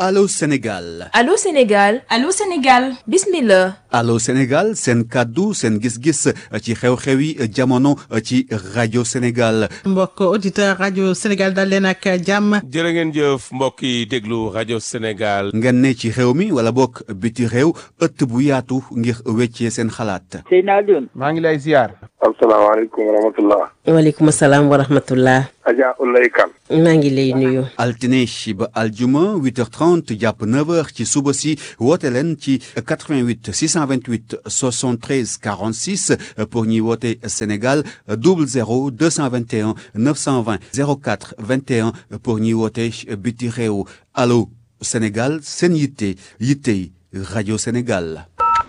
Allô Sénégal Allô Sénégal Allô Sénégal bismillah Allô Sénégal seen kàddu seen gis-gis ci xew-xewi jamono ci rajo Sénégal mbokk auditeur rajo Sénégal dal leen ak jàmm jërë ngeen jëf mbokk yi déglu rajo Sénégal ngeen ne ci réew mi wala bokk biti réew ëtt bu yaatu ngir weccee seen xalaat Seydina Alioune maa ngi lay ziar asalaamaaleykum wa rahmatullah waaleykum salaam wa rahmatullah Adja Ulay Kan maa ngi lay nuyu altine ba aljuma 8h30 jàpp 9h ci suba si woote leen ci 88 628 73 46 pour ñuy woote Sénégal 00 221 920 04 21 pour ñuy woote biti réew allo Sénégal seen yitte yittey rajo Sénégal.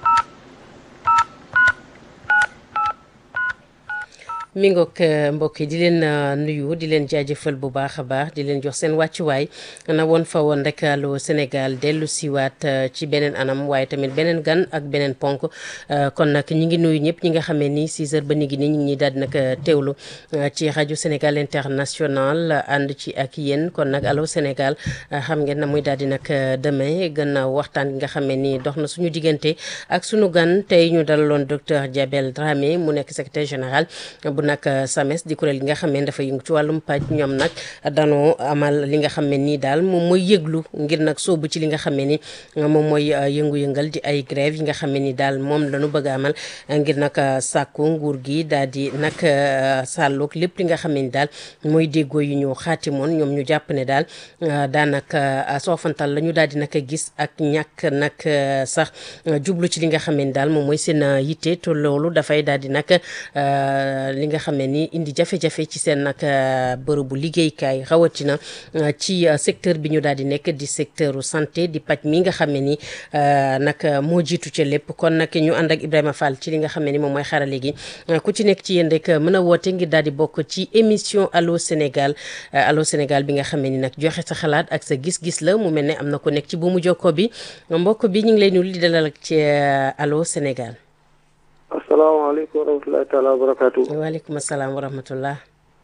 mi ngoog mbokk yi di leen nuyu di leen jaajëfal bu baax a baax di leen jox seen wàccuwaay na woon fa woon rek Allô Sénégal dellu siwaat ci beneen anam waaye tamit beneen gan ak beneen ponk kon nag ñi ngi nuyu ñëpp ñi nga xamee ni 6 heures ba ni gi ni ñu ngi daal di nag teewlu ci rajo Sénégal international ànd ci ak yéen kon nag Allô Sénégal xam ngeen na muy daal di nag demee gannaaw waxtaan gi nga xamee ni dox na suñu diggante ak suñu gan tey ñu dalaloon docteur Diabel Dramé mu nekk secrétaire général nag SAMES di kuréel gi nga xam ne dafa yëngu ci wàllum paj ñoom nag danoo amal li nga xam ne nii daal moom mooy yëglu ngir nag soobu ci li nga xam ne ni moom mooy yëngu-yëngal di ay grève yi nga xam ne ni daal moom lañu bëgg a amal ngir nag sàkku nguur gi daal di nag sàlloog lépp li nga xam ne ni daal mooy déggoo yu ñu xaatimoon ñoom ñu jàpp ne daal daanaka soofantal la ñu daal di nag gis ak ñàkk nag sax jublu ci li nga xam ne ni daal moom mooy seen yitte te loolu dafay daal di nag li nga xam ne ni indi jafe-jafe ci seen nag bërëbu liggéeykaay rawatina ci secteur bi ñu daal di nekk di secteur santé di paj mi nga xam ne ni nag moo jiitu ca lépp kon nag ñu ànd ak Ibrahima Fall ci li nga xam ne ni moom mooy xarale gi ku ci nekk ci yéen rek mën a woote ngir daal di bokk ci émission Allô Sénégal Allô Sénégal bi nga xam ne ni nag joxe sa xalaat ak sa gis-gis la mu mel ne am na ko nekk ci bu mu jokko bi mbokk bi ñu ngi lay nuyu di dalal ak ci Allô Sénégal. asalaamaaleykum wa rahmatulahi taala wa barakaatu. waaleykum salaam wa rahmatullah.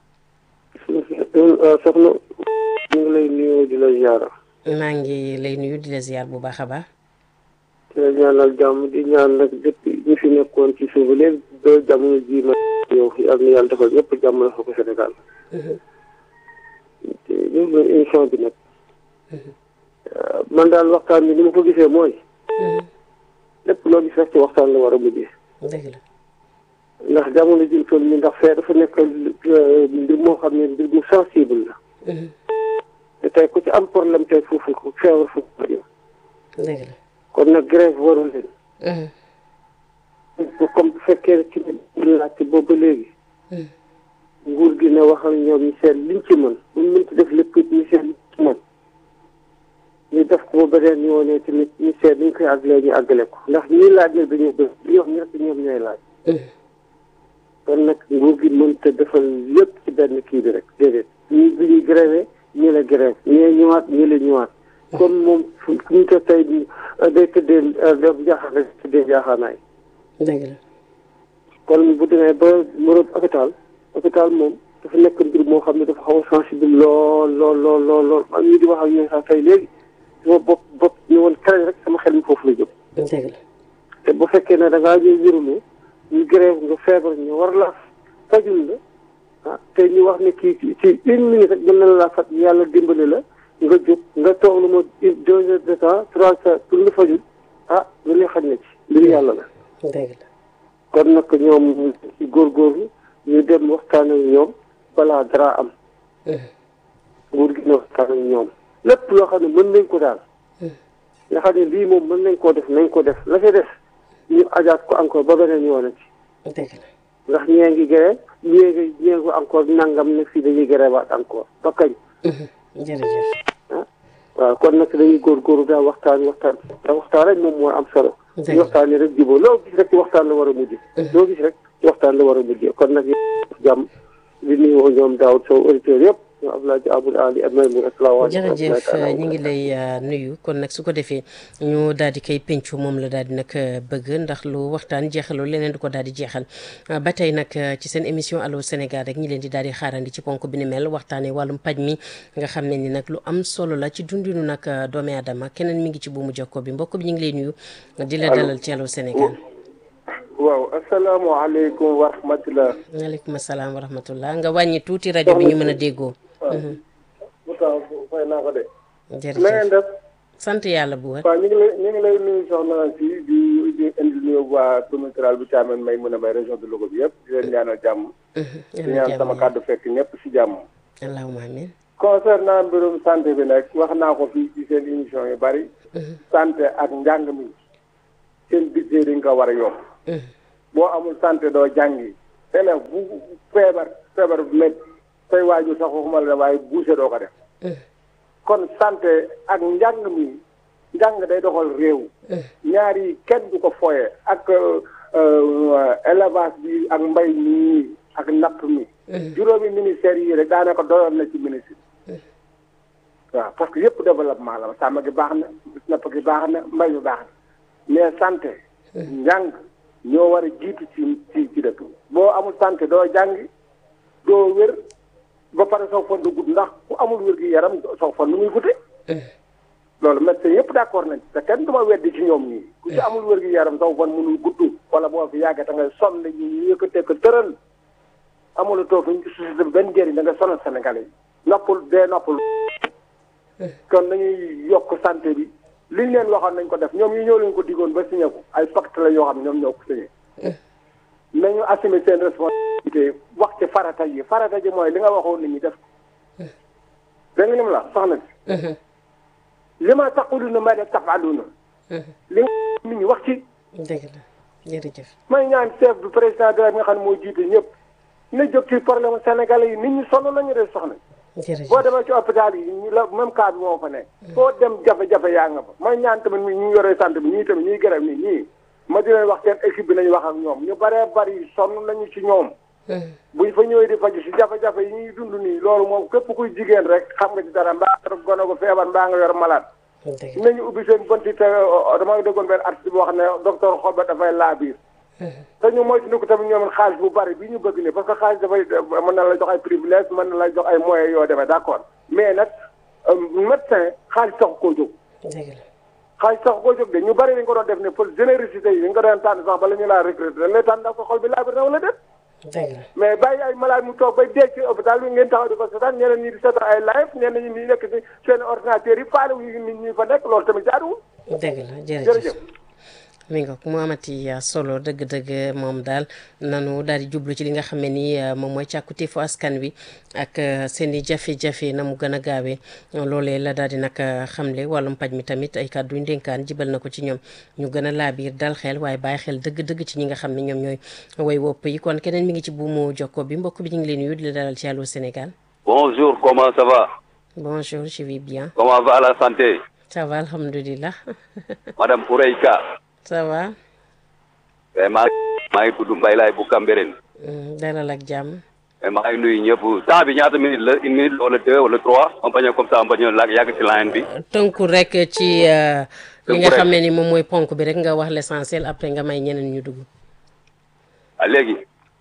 soxna ñu ngi lay nuyu di la ziara. maa ngi lay nuyu di la ziar bu baax a baax. di la ñaanal jàmm di ñaan nag depuis ñu fi nekkoon ci suuba léegi ba jamono ji ma yow yal na yàlla defal ñëpp jàmm la fa ko Sénégal. te ñu ngi émission bi nag. man daal waxtaan bi ni ma ko gisee mooy. lépp loo gis rek ci waxtaan la war a mujjee. dëgg la. ndax jamono ji toll nii ndax fee dafa nekk mbir moo xam ne mbir mu sensible la. te tey ku ci am problème tey foofu ko feebar foofu ko jëm. dëgg la. kon nag grève warul leen. comme bu fekkee ci laajte boobu ba léegi. nguur gi ne waxal ñoom ñu seet liñ ci mën buñ mënti def lépp ñu seet liñ ci mën. ñu def ko ba beneen yoonee tamit ñu seet ñu koy àggalee ñu àggale ko ndax ñii laaj nag dañoo bëri li wax ñett ñoom ñooy laaj. kon nag nguur gi mënta defal lépp ci benn kii bi rek déedéet ñii bi ñuy grévé ñii la grève ñii ñëwaat ñii la ñëwaat. comme moom fu ñu ko tey day tëddee def jaaxaan rek tëddee jaaxaanaay. dëgg la. kon bu demee ba moroom hôpital hôpital moom dafa nekk mbir moo xam ne dafa xaw a sensible lool lool lool lool lool man mii di wax ak yéen sax tey léegi. sama bopp bopp ñu woon kare rek sama xel mi foofu la jóg. dëgg la. te bu fekkee ne da ngaa ñëw wéruloo ñu grève nga feebar ñu war la fajul la ah te ñu wax ne kii ci une minute rek mën na laa faj yàlla dimbali la nga jóg nga toog lu ma deux heures de temps trois heures pour nga fajul ah lu ne xaj na ci mbiru yàlla la. dëgg la. kon nag ñoom ci góorgóorlu ñu dem waxtaan ak ñoom balaa dara am. nguur gi ne waxtaan ak ñoom. lépp loo xam ne mën nañ ko daal nga xam ne lii moom mën nañ koo def nañ ko def la ca def ñu ajaat ko encore ba beneen yoon ci dëgg la. ndax ñee ngi gëree ñee ngi ñee ngi encore nangam ne fii dañuy gëreewaat encore ba kañ jërëjëf. ah waaw kon nag dañuy góorgóorlu daal waxtaan waxtaan te waxtaan rek moom mooy am solo dëgg ñu waxtaan rek jubóo loo gis rek ci waxtaan la war a mujj loo gis rek ci waxtaan la war a mujj kon nag jàmm di nuyu ñoom Daoud Sow auditeurs yëpp ñoom Abdoulaye Dia Aboul Ali ak Maymoun asalaamaaleykum jërëjëf ñu ngi lay nuyu kon nag su ko defee ñu daal di koy pencu moom la daal di nag bëgg ndax lu waxtaan jeexaloo leneen di ko daal di jeexal ba tey nag ci seen émission allo Sénégal rek ñi leen di daal di xaarandi ci ponk bi ni mel waxtaanee wàllum paj mi nga xam ne ni nag lu am solo la ci dundinu nag doomi aadama keneen mi ngi ci buumu jokko bi mbokk bi ñu ngi lay nuyu di la dalal ci allo Sénégal waaw asalaamaaleykum wa rahmatulah. waaleykum salaam wa rahmatullah nga wàññi tuuti rajo bi ñu mën a déggoo. Moussa fay naa ko de. jërëjëf na ngeen def. sant yàlla bu wér. waaw ñu ngi lay ñu ngi lay nuyu soxna si di di indi nuyu waa commune rurale bu Thiamène may mën a may région de Louga bi yëpp di leen ñaanal jàmm. di ñaan sama kàddu fekk ñëpp si jàmm. allahumma amin. concernant mbirum santé bi nag wax naa ko fii ci seen émission yu bari. santé ak njàng mi seen budget dañ ko war a yokk. boo amul santé doo jàngi. élève bu feebar feebar bu métti say waajur sax waxuma la waaye buuse doo ko def. kon santé ak njàng mi njàng day doxal réew. ñaar yi kenn du ko foye ak élevage bi ak mbay mi ak napp mi. juróomi ministères yi rek daanaka doyoon na ci ministre. waaw parce que yëpp développement la sàmm gi baax na napp gi baax na mbay mi baax na mais santé. njàng ñoo war a jiitu ci ci ci dëkk boo amul santé doo jàngi doo wér ba pare soo fan du gudd ndax ku amul wér gi yaram soo fan nu muy gudde loolu médecin yëpp d'accord nañ te kenn du ma weddi ci ñoom ñii ku ci amul wér gi yaram soo fan mënul gudd wala boo fi yàggee da ngay sonn ñu ñu yëkkatee ko tëral amul toog fi ci société bi benn njëriñ da nga sonal Sénégalais yi noppul dee noppul kon nañuy yokk santé bi liñ leen waxoon nañ ko def ñoom yi ñoo leen ko digoon ba signé ko ay pacte la yoo xam ne ñoom ñoo ko signé nañu assumer seen responsabilité wax ci farata yi farata ji mooy li nga waxoon nit ñi def ko dégg nga ni mu la soxna si li ma taquluna ma la tafaluna li nga nit ñi wax ci dëgg la jërëjëf may ñaan chef du président de la nga xam ne moo jiite ñëpp na jóg ci problème sénégalais yi nit ñi sonn nañu de soxna jërëjëf boo demee ci hôpital yi ñu la même cas bi moo fa nekk foo dem jafe-jafe yaa nga fa may ñaan tamit mi ñu yoree sant bi ñii tamit ñuy gërëm nii ñii ma di leen wax seen équipe bi nañu wax ak ñoom ñu baree bari sonn nañu ci ñoom buñ fa ñëwee di faju si jafe-jafe yi ñuy dund nii loolu moom képp kuy jigéen rek xam nga ci dara mbaa nga gone ko feebar mbaa nga yor malade dëgg nañu ubbi seen bënti te dama déggoon benn artiste boo xam ne docteur Xoba dafay laa biir te ñu moytu ni ko tamit ñoom xaalis bu bari bi ñu bëgg ni parce que xaalis dafay mën na la jox ay privilège mën na la jox ay moyens yoo demee d'accord mais nag médecin xaalis taxu koo jóg dëgg la xaalis taxu koo jóg de ñu bari dañ ko doon def ne pour générosité yi dañ ko doon tànn sax bala ñu laa recruter dañ lay tànn ndax ko xol bi laa bir na wala déet dëgg la mais bàyyi ay malade mu toog bay dee ci hôpital bi ngeen taxaw di ko seetaan ñeneen ñi di seetaan ay live ñeneen ñi nekk ci seen ordinateur yi faale wu nit ñi fa nekk loolu tamit jaaduwul dëgg la jërëjëf jërëjëf mi nga mu amati solo dëgg-dëgg moom daal nanu daal di jublu ci li nga xam ne ni moom mooy càkkutéefu askan wi ak seen i jafe-jafe na mu gën a gaawee loolee la daal di nag xamle wàllum paj mi tamit ay kàddu yu ndénkaan jibal na ko ci ñoom ñu gën a laabiir dal xel waaye bàyyi xel dëgg-dëgg ci ñi nga xam ne ñoom ñooy way wopp yi kon keneen mi ngi ci buumu jokko bi mbokk bi ñu ngi leen nuyu di la dalal ci Allô Sénégal. Bonjour, comment ça va bonjour je vais bien. Comment va la santé ça va alhamdulilah. Madame Oureyka. ça va. Eh, maa maa ngi tudd Mbaye Laye bu Cambérène. dalal ak jàmm. Eh, maa ngi nuyu ñëpp temps bi ñaata minute la une minute wala deux wala trois on bañ a comme ça on bañ a laag yàgg ci line bi. tënku rek ci li Tënku nga rek. xam ne ni moom mooy ponk bi rek nga wax l'essentiel après nga may ñeneen ñu dugg. ah léegi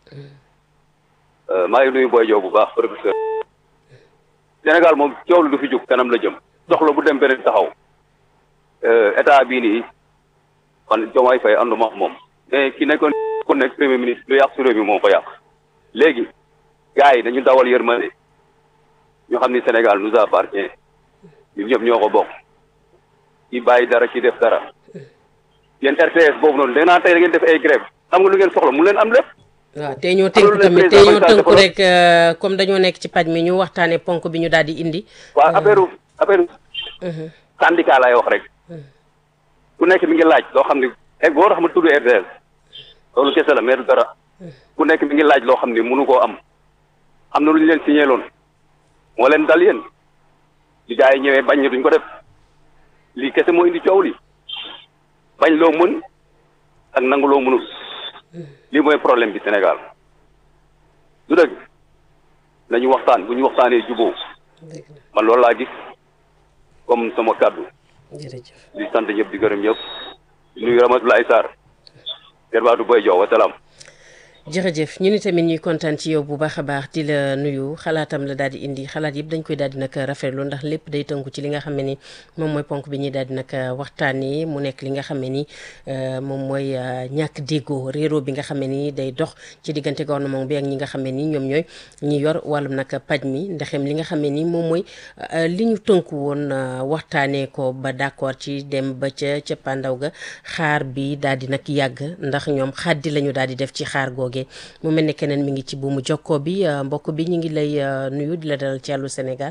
euh, maa ngi nuyu Boy Diop bu baax professeur. Sénégal moom coow lu du fi jóg kanam la jëm soxla bu dem beneen taxaw Euh, état bii nii man Diomaye Faye ànduma ak moom mais ki nekkoon ku nekk premier ministre lu yàq su réew mi moo ko yàq léegi gars yi dañu dawal yërmande ñu xam ni Sénégal nous appartient ñun ñëpp ñoo ko bokk ci bàyyi dara ci def dara yéen RTS boobu noonu da naa tey da ngeen def ay grève am nga lu ngeen soxla mu leen am lépp waaw te ñoo Alors, tënk le tamit te président ñoo Macky Sall tënku dafa- rek euh, comme dañoo nekk ci paj mi ñu waxtaanee ponk bi ñu daal di indi. waa affaire affaire syndicat laay wax rek ku nekk mi ngi laaj loo xam ne e boo tax ma tudd RTS loolu kese la mais du dara ku nekk mi ngi laaj loo xam ne mënu koo am am na lu ñu leen signé loon moo leen dal yéen li gars yi ñëwee bañ ñu duñ ko def lii kese moo indi coow li bañ loo mën ak nangu loo mënul lii mooy problème bi Sénégal du dëgg nañu waxtaan bu ñu waxtaanee juboo dëgg la man loolu laa gis comme sama kàddu jërëjëf di sant ñëpp di gërëm ñëpp di nuyu Ramatoulaye Sarr Gerbaatu Boy Jow wa salaam jërëjëf ñu ni tamit ñuy kontaan ci yow bu baax a baax di la nuyu xalaatam la daal di indi xalaat yëpp dañ koy daal di nag rafetlu ndax lépp day tënku ci li nga xam ne ni moom mooy ponk bi ñuy daal di nag waxtaanee mu nekk li nga xam ne ni moom mooy ñàkk déggoo réeroo bi nga xam ne ni day dox ci diggante gouvernement bi ak ñi nga xam ne ni ñoom ñooy ñi yor wàllum nag paj mi ndaxem li nga xam ne ni moom mooy li ñu tënku woon waxtaanee ko ba d'accord ci dem ba ca ca pandaw ga xaar bi daal di nag yàgg ndax ñoom xaddi la ñu daal di def ci xaar googe mu mel ne keneen mi ngi ci buumu jokkoo bi mbokk bi ñu ngi lay nuyu di la dalal ci àllu Sénégal.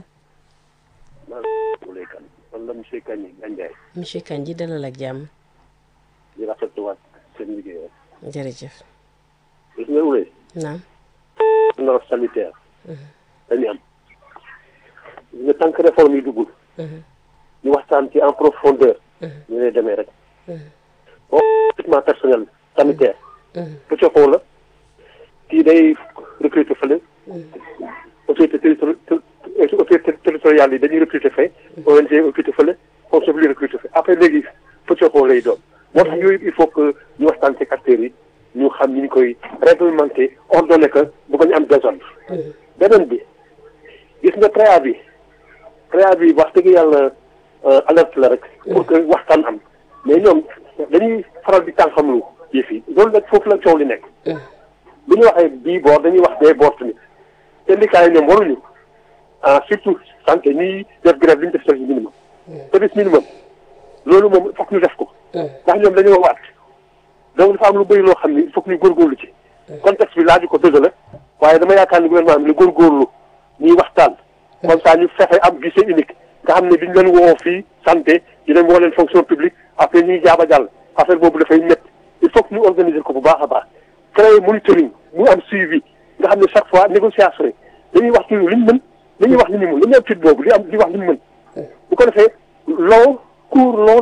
man la monsieur Kandji Gandiaye. monsieur Kandji dalal ak jàmm. di rafetluwaat seen liggéey. jërëjëf. gis nga Wule. naam. norme sanitaire. dañuy am. gis nga tant que réforme yi duggul. ñu waxtaan ci en profondeur. ñu lay demee rek. bon équipement personnel sanitaire. bu coxoo la. kii day recruter fële autorité territori autorité territoriale yi dañuy recruter fee ONG recruter fële fonction publique recruter fee après léegi pëccoxoo lay doon moo tax yooyu il faut que ñu waxtaan ci acteurs yi ñu xam ni ñu koy réglementer ordonné que bu bañ am désordre beneen bi gis nga préavis préavis wax dëgg yàlla alerte la rek pour que waxtaan am mais ñoom dañuy faral di tànqamlu yëf yi loolu nag foofu la coow li nekk bu ñu waxee bii boor dañuy wax bee boor tamit syndicat yi ñoom waruñu ah surtout santé ñuy def grève li ñu def service minimum service minimum loolu moom fokk ñu def ko ndax ñoom dañoo waat donc dafa am lu bëri loo xam ni il faut que ñu góorgóorlu ci contexte bi laaju ko dëgg la waaye dama yaakaar ni gouvernement bi lu góorgóorlu ñuy waxtaan comme ça ñu fexe am guichet unique nga xam ne duñ leen woo fii santé di leen woo leen fonction publique après ñuy jaaba jàll affaire boobu dafay métti il faut que ñu organiser ko bu baax a baax créer monitoring mu am suivi nga xam ne chaque fois négociation yi dañuy wax toujours li ñu mën dañuy wax li ñu mën dañuy am fit boobu li am di wax li ñu mën bu ko defee long court long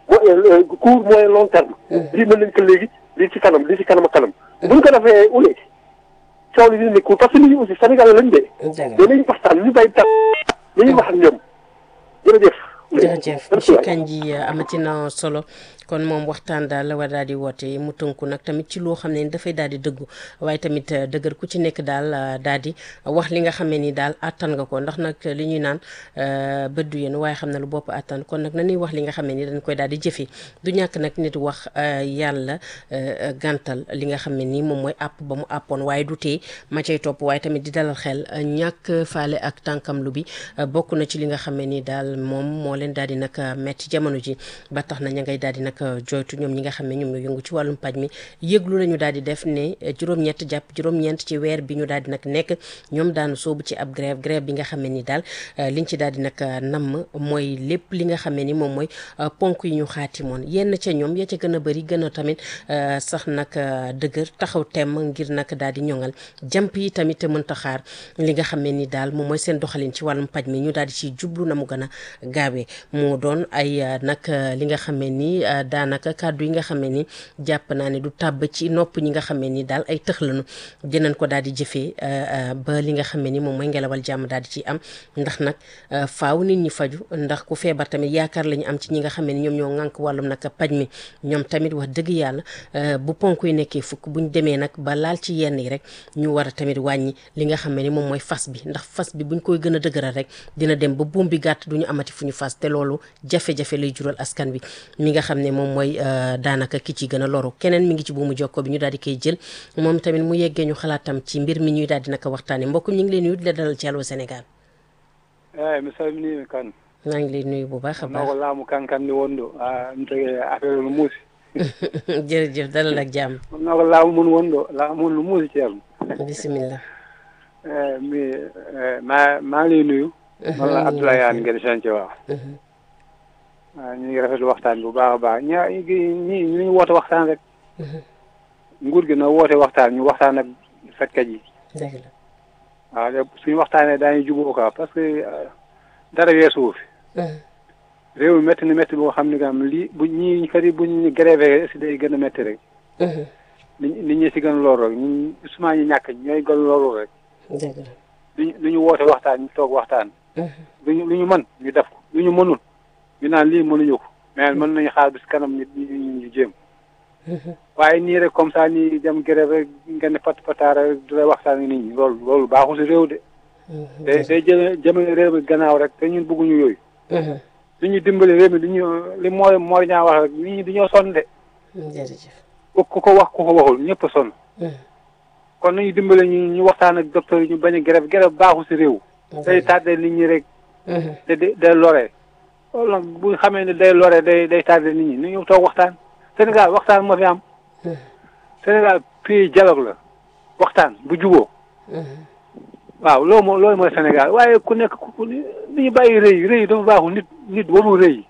court moyen long terme lii mën nañ ko léegi lii ci kanam lii ci kanam ak kanam bu ñu ko defee ule coow li dina nekkul parce que nit ñi aussi Sénégal lañ dee mais nañu waxtaan ñu bàyyi tar nañuy wax ak ñoom jërëjëf jërëjëf monsieur Kandji amati na solo kon moom waxtaan daal la war daal di woote mu tënku nag tamit ci loo xam ne ni dafay daal di dëggu waaye tamit dëgër ku ci nekk daal daal di wax li nga xam ne ni daal àttan nga ko ndax nag li ñuy naan bët du yéen waaye xam na lu bopp àttan kon nag nañuy wax li nga xam ne ni dañ koy daal di jëfe du ñàkk nag nit wax yàlla gàntal li nga xam ne ni moom mooy àpp ba mu àppoon waaye du tee ma cay topp waaye tamit di dalal xel ñàkk faale ak tànkam lu bi bokk na ci li nga xam ne ni daal moom moo leen daal di nag metti jamono ji ba tax na ña ngay daal di nag joytu ñoom ñi nga xam ne ñoom ñoo yëngu ci wàllum paj mi yëglu la ñu daal di def ne juróom-ñett jàpp juróom-ñeent ci weer bi ñu daal di nag nekk ñoom daanu soobu ci ab grève grève bi nga xam ne ni daal liñ ci daal di nag namm mooy lépp li nga xam ne ni moom mooy ponk yi ñu xaatimoon yenn ca ñoom ya ca gën a bëri gën a tamit sax nag dëgër taxaw temm ngir nag daal di ñoŋal jàmp yi tamit mënta xaar li nga xam ne ni daal moom mooy seen doxalin ci wàllum paj mi ñu daal di ci jublu na mu gën a gaawee moo doon ay nag li nga xam ne ni daanaka kàddu yi nga xam ne ni jàpp naa ne du tàbb ci nopp ñi nga xam ne ni daal ay tëx lañu dinañ ko daal di jëfee ba li nga xam ne ni moom mooy ngelawal jàmm daal di ci am ndax nag faaw nit ñi faju ndax ku feebar tamit yaakaar la ñu am ci ñi nga xam ne ni ñoom ñoo ŋànk wàllum nag paj mi ñoom tamit wax dëgg yàlla bu ponk yi nekkee fukk buñ demee nag ba laal ci yenn yi rek ñu war a tamit wàññi li nga xam ne ni moom mooy fas bi ndax fas bi buñ koy gën a dëgëral rek dina dem ba buum bi gàtt duñu amati fu ñu fas te loolu jafe-jafe lay jural askan bi mi nga xam ne moom mooy daanaka ki ci gën a loru keneen mi ngi ci buumu jokko bi ñu daal di koy jël moom tamit mu yeggee ñu xalaatam ci mbir mi ñuy daal di naka waxtaane mbokk ñu ngi leen nuyu di la dalal ci Allô Sénégal eyi mi salmini kan maa ngi lay nuyu bu baax a baax noko laamu kankanni wonɗo a mi tagi affaire no muusi jërëjëf dalal ak jàmm noko laamu mun wonɗo laamu mun no muusi ceerno bisimillah eyi mi ma maa ngi lay nuyu walla Abdoulaye Anne ngeen chantier waaw waaw ñu ngi rafetlu waxtaan bi bu baax a baax ña ñi ñu ngi woote waxtaan rek nguur gi na woote waxtaan ñu waxtaan ak fajkat yi dëgg la waaw de suñu waxtaanee daañu jubóo quoi parce que dara weesuwu fi réew mi métti na métti boo xam ne kam lii bu ñii kat yi buñ grévé si day gën a métti rek nit nit ñi si gën a loolu rek ñun souvent ñu ñàkk ñooy gën loolu rek dëgg la lu ñu woote waxtaan ñu toog waxtaan lu ñu lu ñu mën ñu def ko lu ñu mënul ñu naan lii mënuñu ko mais mën nañu xaar bis kanam nit ñi ñu jéem waaye nii rek comme ça nii dem grève rek ngeen pat pataara rek du lay waxtaan nit ñi loolu loolu baaxul si réew de day day jëme jëmale réew mi gannaaw rek te ñun bëgguñu yooyu li ñu dimbali réew mi li ñu li mooy mooy ñaa wax rek nit ñi dañoo sonn de jërëjëf ku ku ko wax ku ko waxul ñëpp a sonn kon nañu dimbale ñu ñu waxtaan ak docteur yi ñu bañ a grève grève baaxul si réew day tardé nit ñi rek te day day loree loolu nag bu xamee ne day loree day day tardé nit ñi ni ñu toog waxtaan Sénégal waxtaan moo fi am Sénégal pays dialogue la waxtaan bu juboo waaw loolu moo loolu mooy Sénégal waaye ku nekk ku ni ñu bàyyi rëy rëy dafa baaxul nit nit warul rëy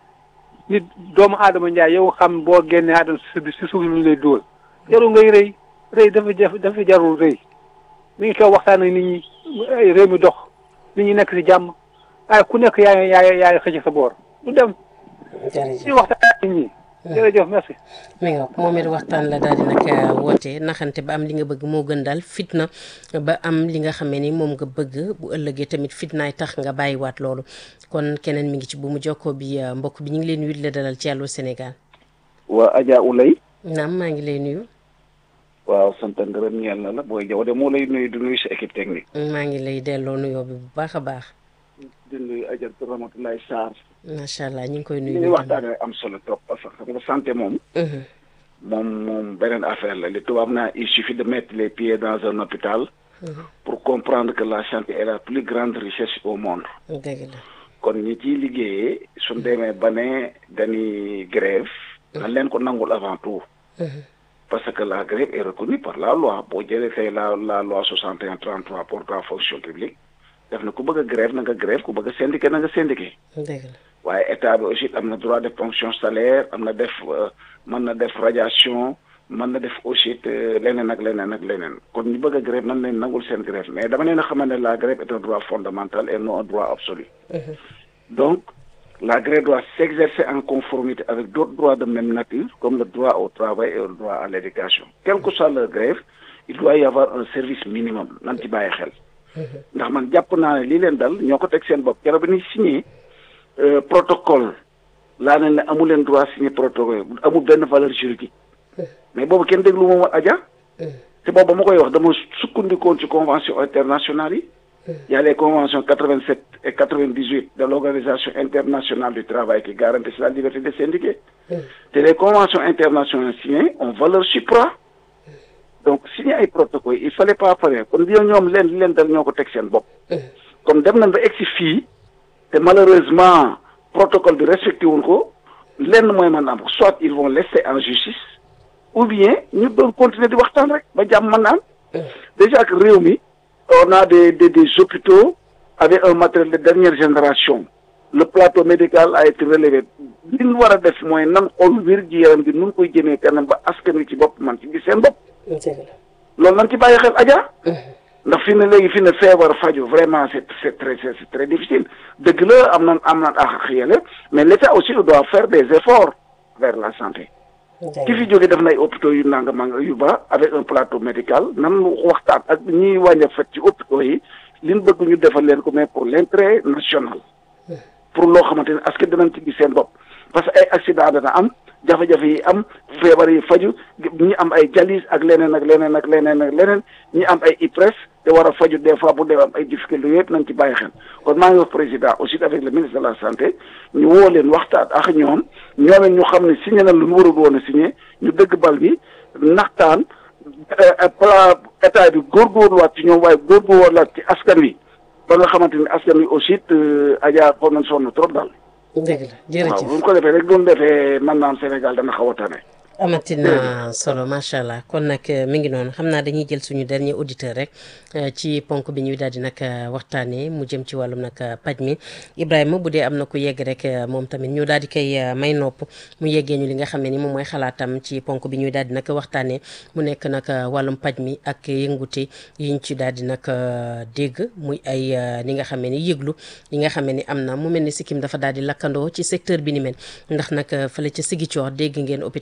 nit doomu aadama njaay yow xam boo génnee aadama si si suuf lu lay dóol jarul ngay rëy rëy dafa jaf dafa jarul rëy mi ngi toog waxtaan ak nit ñi ay réew mi dox nit ñi nekk si jàmm waaye ku nekk yaay yaay yaay xëcc sa boor du dem jërëjëf ñu waxtaan ak nit ñi jërëjëf merci mi nga moom it waxtaan la daal di nag woote naxante ba am li nga bëgg moo gën daal fitna ba am li nga xamee ni moom nga bëgg bu ëllëgee tamit fitnaay tax nga bàyyiwaat loolu kon keneen mi ngi ci bu mu jokkoo bi mbokk bi ñu ngi leen nuyu di la dalal ci Allô Sénégal waa Adja Oulay naam maa ngi lay nuyu waaw sant ngërëm ñeel na la booy jaw de moo lay nuyu di nuyu sa équipe technique maa ngi lay delloo nuyoo bi bu baax a baax di nuyu Adja Ramatoulaye Sarr macha allah ñu ngi koy li nuyu ñuy waxtaanee am solo trop parce que xam nga santé moom moom moom beneen affaire la li tubaab naa il suffit de mettre les pieds dans un hôpital pour comprendre que la santé est la plus grande richesse au monde dëgg la kon ñi ciy liggéeyee suñ demee ba ne dañuy grève nan leen ko nangul avant tout parce que la grève est reconnue par la loi boo jëlee tey la la loi 61 33 portant fonction publique def na ku bëgg a grève na nga grève ku bëgg a syndiqué na nga syndiqué dëgg la waaye état bi aussi am na droit de ponction salaire am na def mën na def radiation mën na def aussi leneen ak leneen ak leneen kon ñu bëgg a grève nan leen nangul seen grève mais dama leen a xamal ne la grève est un droit fondamental et non un droit absolu donc la grève doit s'exercer en conformité avec d'autres droits de même nature comme le droit au travail et le droit à l'éducation quelle que soit leur grève il doit y avoir un service minimum nan ci bàyyi xel ndax man jàpp naa ne lii leen dal ñoo ko teg seen bopp keroog bi ñuy signé protocole laa ne ne amu leen droit signé protocole amul benn valeur juridique mais boobu kenn déglu moom Adja te boobu ba ma koy wax dama sukkandikoon ci convention internationale yi y a les conventions 87 et 98 de l'organisation internationale du travail qui garantissent la liberté de syndiquer te les conventions internationales signées ont valeur supra donc signé ay protocole il fallait pas faire kon bi ñoom leen li leen dal ñoo ko teg seen bopp comme dem nañ ba egsi fii te malheureusement protocole bi respecté wuñ ko lenn mooy mën am soit ils vont laisser en justice ou bien ñu doon continuer di waxtaan rek ba jàmm mën naan déjà que réew mi on a des des des hôpitaux avec un matériel de dernière génération le plateau médical a été relevé li ñu war a def mooy nan xool wér gi yaram gi nun koy jëmee kanam ba askan wi ci bopp man ci gis seen bopp loolu nan ci bàyyi xel Adja ndax fi ne léegi fi ne feebar faju vraiment c'est c'est très c'est très difficile dëgg la am na am na ak yele mais l'État aussi doit faire des efforts vers la santé ki fi jóge def na ay hôpitaux yu nanga manga yu ba avec un plateau médical nan waxtaan ak ñiy wàññi fet ci hôpitaux yi li ñu bëgg ñu defal leen ko mais pour l'intérêt national pour loo xamante ne askan dinañ ci gis seen bopp parce que ay accident dana am jafe-jafe yi am feebar yi faju ñi am ay dialyse ak leneen ak leneen ak leneen ak leneen ñi am ay IPRES te war a faju des fois bu dee am ay difficultés yëpp nañ ci bàyyi xel kon maa ngi wax président aussi avec le ministre de la santé ñu woo leen waxtaan ak ñoom ñoom ñu xam ne signé na lu ñu warul woon a signé ñu dëgg bal bi naxtaan plan état bi góorgóorluwaat ci ñoom waaye góorgóorluwaat ci askan wi ba nga xamante ni askan wi aussi Adja xool nañ sonn trop daal. dëgg la jërëjëf waaw bu ñu ko defee rek doon defee man naan Sénégal dana xaw a tane. amatina solo macha allah kon nag mi ngi noonu xam naa dañuy jël suñu dernier auditeur rek ci ponk bi ñuy daal di nag waxtaanee mu jëm ci wàllum nag paj mi Ibrahima bu dee am na ku yegg rek moom tamit ñu daal di koy may nopp mu yeggee ñu li nga xam ne ni moom mooy xalaatam ci ponk bi ñuy daal di nag waxtaanee mu nekk nag wàllum paj mi ak yëngute yiñ ci daal di nag dégg muy ay li nga xam ne ni yëglu yi nga xam ne ni am na mu mel ni sikkim dafa daal di lakkandoo ci secteur bi ni mel ndax nag fële ca Ziguinchor dégg ngeen hôpital de la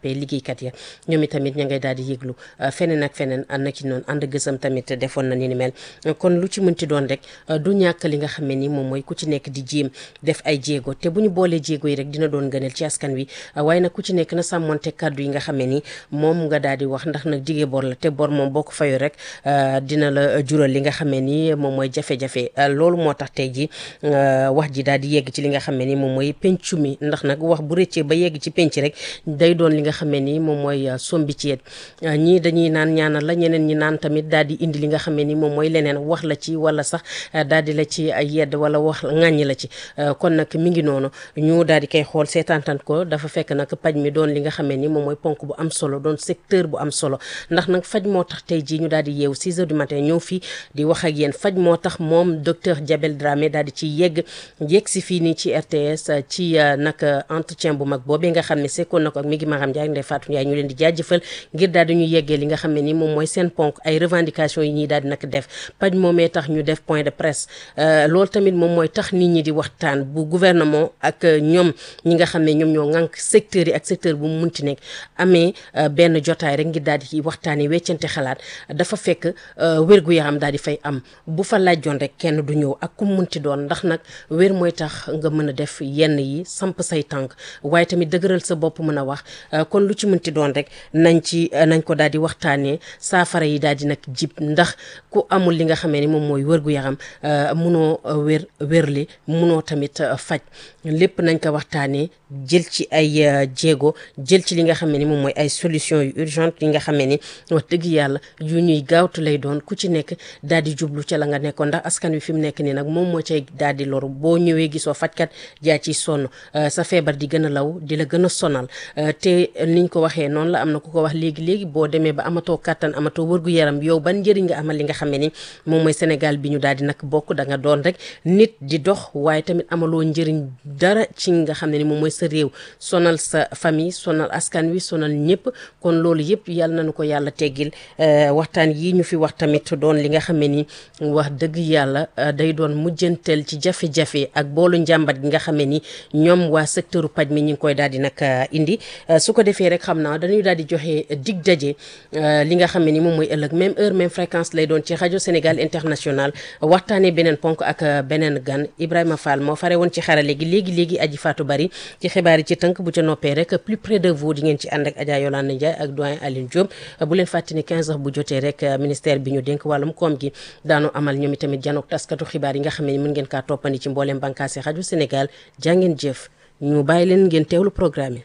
jàppee liggéeykat ya ñoom itamit ña ngay daal di yëglu feneen ak feneen ànd na ci noonu ànd gësam tamit defoon na ni ni mel kon lu ci mënti doon rek du ñàkk li nga xam ne ni moom mooy ku ci nekk di jéem def ay jéego te bu ñu boolee jéego yi rek dina doon gënal ci askan wi waaye nag ku ci nekk na sàmmonte kàddu yi nga xam ne ni moom nga daal di wax ndax nag digee bor la te bor moom boo ko fayu rek dina la jural li nga xam ne ni moom mooy jafe-jafe loolu moo tax tey ji wax ji daal di yegg ci li nga xam ne ni moom mooy pencu mi ndax nag wax bu rëccee ba yegg ci penc rek day doon li nga xam ne ni moom mooy sombi ci yet ñii dañuy naan ñaanal la ñeneen ñi naan tamit daal di indi li nga xam ne ni moom mooy leneen wax la ci wala sax daal di la ci yedd wala wax ŋàññi la ci kon nag mi ngi noonu ñu daal di koy xool seetaantan ko dafa fekk nag paj mi doon li nga xam ne ni moom mooy ponk bu am solo doon secteur bu am solo ndax nag faj moo tax tey jii ñu daal di yeew 6 heures du matin ñëw fii di wax ak yéen faj moo tax moom docteur Diabel Dramé daal di ci yegg yegg si fii nii ci RTS ci nag entretien bu mag boobee nga xam ne sekkoon na ko ak mi ngi Maram Ndiaye Ndeye Fatou Ndiaye ñu leen di jaajëfal ngir daal di ñu yeggee li nga xam ne ni moom mooy seen ponk ay revendication yi ñuy daal di nag def paj moomee tax ñu def point de presse loolu tamit moom mooy tax nit ñi di waxtaan bu gouvernement ak ñoom ñi nga xam ne ñoom ñoo ŋànk secteurs yi ak secteur bu mu munti nekk amee benn jotaay rek ngir daal di waxtaanee weccante xalaat dafa fekk wér-gu-yaram daal di fay am bu fa laajoon rek kenn du ñëw ak ku munti doon ndax nag wér mooy tax nga mën a def yenn yi samp say tànk waaye tamit dëgëral sa bopp mën a wax kon lu ci munti doon rek nañ ci nañ ko daal di waxtaanee saafara yi daal di nag jib ndax ku amul li nga xamee ni moom mooy wér-gu-yaram munoo wér wérli munoo tamit faj lépp nañ ko waxtaanee jël ci ay jéego jël ci li nga xam ne ni moom mooy ay solution yu urgente yi nga xam ne ni wax dëgg yàlla yu ñuy gaawtu lay doon ku ci nekk daal di jublu ca la nga nekkoon ndax askan wi fi mu nekk nii nag moom moo cay daal di loru boo ñëwee gisoo fajkat jaa ciy sonn sa feebar di gën a law di la gën a sonal te niñ ko waxee noonu la am na ku ko wax léegi léegi boo demee ba amatoo kàttan amatoo wërgu yaram yow ban njëriñ nga amal li nga xam ne ni moom mooy Sénégal bi ñu daal di nag bokk da nga doon rek nit di dox waaye tamit amaloo njëriñ dara ci nga xam ne ni moom mooy sa réew sonal sa famille sonal askan wi sonal ñëpp kon loolu yëpp yàlla nañu ko yàlla teggil waxtaan yi ñu fi wax tamit doon li nga xam ne ni wax dëgg yàlla day doon mujjanteel ci jafe-jafe ak boolu njàmbat gi nga xam ne ni ñoom waa secteur paj mi ñu ngi koy daal di nag indi su ko defee rek xam naa dañuy daal di joxe dig daje li nga xam ne ni moom mooy ëllëg même heure même fréquence lay doon ci rajo Sénégal international waxtaanee beneen ponk ak beneen gan Ibrahima Fall moo fare woon ci xarale gi léegi léegi aji Fatou Bari ci xibaar yi ci tënk bu ca noppee rek plus près de vous di ngeen ci ànd ak Adja Yolande Ndiaye ak doyen Aline Diop bu leen fàttali ne 15 heures bu jotee rek ministère bi ñu dénk wàllum koom gi daanu amal ñoom itamit janook taskatu xibaar yi nga xam ne mën ngeen kaa toppandi ci mbooleem bànkaasi rajo Sénégal jàngeen jëf ñu bàyyi leen ngeen teewlu programme yi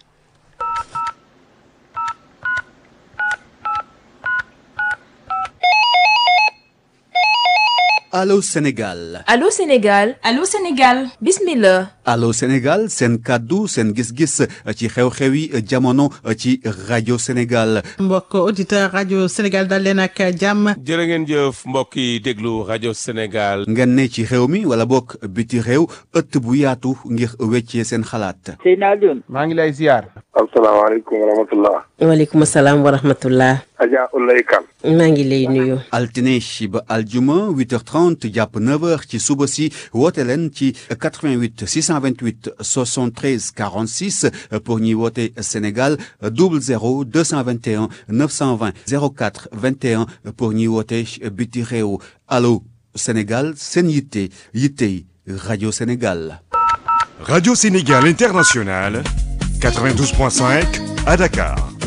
Allô Sénégal Allô Sénégal Allô Sénégal bismillah Allô Sénégal seen kàddu seen gis-gis ci xew-xewi jamono ci rajo Sénégal mbokk auditeur rajo Sénégal dal leen ak jàmm jërë ngeen jëf mbokk yi déglu rajo Sénégal ngeen ne ci réew mi wala bokk biti réew ëtt bu yaatu ngir weccee seen xalaat Seydina Alioune maa ngi lay ziar asalaamaaleykum wa rahmatullah waaleykum salaam wa rahmatullah Adja Oulaye Kane maa ngi lay nuyu altine ba aljuma 8h30 jàpp 9h ci suba si woote leen ci 88 628 73 46 pour ñuy woote Sénégal 00 221 920 04 21 pour ñuy woote biti réew allo Sénégal seen yitte yittey rajo Sénégal. Radio Sénégal International 92.5 à Dakar.